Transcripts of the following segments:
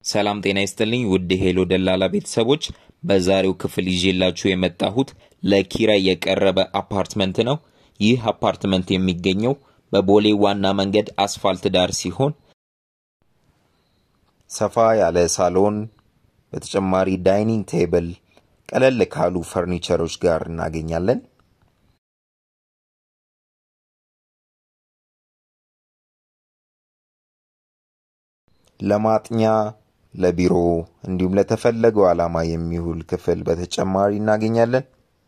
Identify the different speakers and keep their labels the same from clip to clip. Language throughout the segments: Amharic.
Speaker 1: ሰላም ጤና ይስጥልኝ ውድ ሄሎ ደላላ ቤተሰቦች፣ በዛሬው ክፍል ይዤላችሁ የመጣሁት ለኪራይ የቀረበ አፓርትመንት ነው። ይህ አፓርትመንት የሚገኘው በቦሌ ዋና መንገድ አስፋልት ዳር ሲሆን ሰፋ ያለ ሳሎን፣ በተጨማሪ ዳይኒንግ ቴብል፣ ቀለል ካሉ ፈርኒቸሮች ጋር እናገኛለን። ለማጥኛ ለቢሮ እንዲሁም ለተፈለገው ዓላማ የሚውል ክፍል በተጨማሪ እናገኛለን።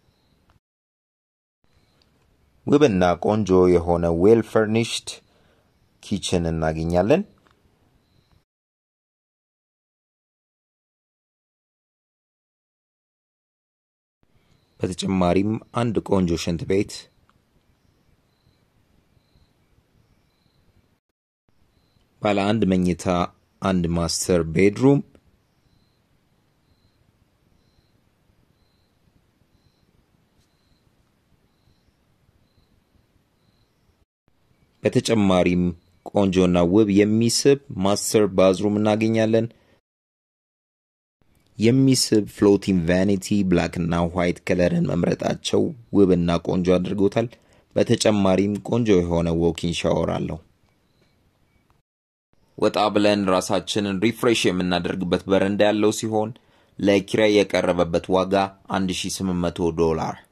Speaker 1: ውብና ቆንጆ የሆነ ዌል ፈርኒሽድ ኪችን እናገኛለን። በተጨማሪም አንድ ቆንጆ ሽንት ቤት ባለ አንድ መኝታ አንድ ማስተር ቤድሩም በተጨማሪም ቆንጆና ውብ የሚስብ ማስተር ባዝሩም እናገኛለን። የሚስብ ፍሎቲንግ ቫኒቲ ብላክ እና ዋይት ከለርን መምረጣቸው ውብና ቆንጆ አድርጎታል። በተጨማሪም ቆንጆ የሆነ ዎኪን ሻወር አለው። ወጣ ብለን ራሳችንን ሪፍሬሽ የምናደርግበት በረንዳ ያለው ሲሆን ለኪራይ የቀረበበት ዋጋ 1800 ዶላር